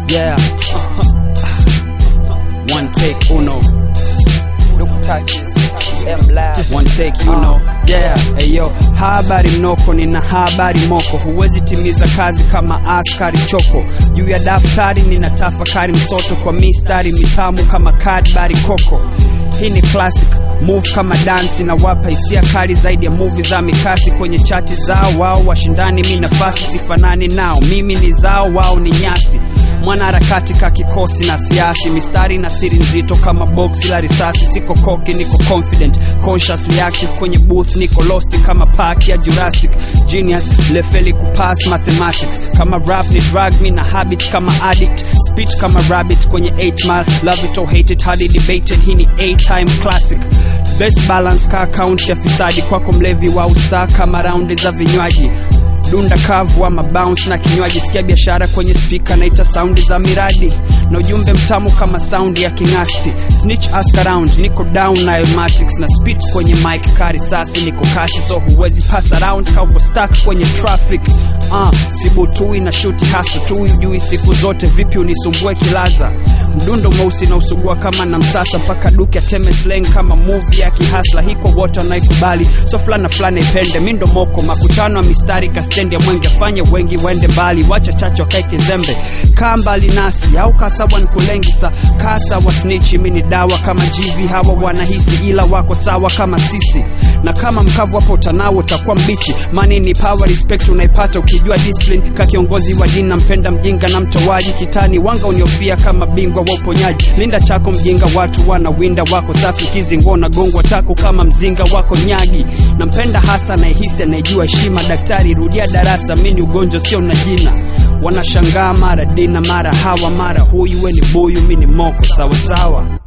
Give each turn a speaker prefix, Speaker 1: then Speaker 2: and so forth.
Speaker 1: yeah one take uno
Speaker 2: Look touches, M live.
Speaker 1: one take you know yeah hey yo habari mnoko nina habari moko huwezi timiza kazi kama askari choko juu ya daftari nina tafakari msoto kwa mistari mitamu kama kadbari koko hii ni classic move kama dansi na wapa hisia kali zaidi ya muvi za mikasi kwenye chati zao wao washindani mi nafasi sifanani nao mimi ni zao wao ni nyasi mwanaharakati ka kikosi na siasi mistari na siri nzito kama boksi la risasi siko koki niko confident consciously active kwenye booth niko lost kama park ya jurassic genius lefeli kupass mathematics kama rap ni drug mi na habit kama addict spit kama rabbit kwenye 8 mile love it or hate it hardly debated hii ni a time classic best balance ka account ya fisadi kwako mlevi wa usta kama raundi za vinywaji dunda kavu ama bounce na kinywaji sikia biashara kwenye spika naita saundi za miradi na ujumbe mtamu kama saundi ya kingasti snitch ask around niko down na elmatics na spit kwenye mic kari sasi niko kasi so huwezi pass around ka uko stuck kwenye traffic uh, sibutui na shuti hasu tu ujui siku zote vipi unisumbue kilaza mdundo mweusi na usugua kama na msasa mpaka duke ateme slang kama movie ya kihasla hiko wote wanaikubali so fulana fulana ipende mindo moko makutano ya mistari kastendi ya mwenge fanye wengi waende mbali wacha chacho wakae kizembe kaa mbali nasi au kasawa nkulengisa kasa wa snichi mini dawa kama jivi hawa wanahisi ila wako sawa kama sisi na kama mkavu hapo utanawo utakuwa mbichi mani ni power respect unaipata ukijua discipline ka kiongozi wa dini nampenda mjinga na mtowaji kitani wanga uniofia kama bingwa wa uponyaji linda chako mjinga watu wanawinda wako safi kizingo na gongwa taku kama mzinga wako nyagi nampenda hasa naihisi anayejua heshima daktari rudia darasa mini ugonjwa sio na jina wanashangaa mara dina mara hawa mara huyu we ni buyu mi ni moko sawasawa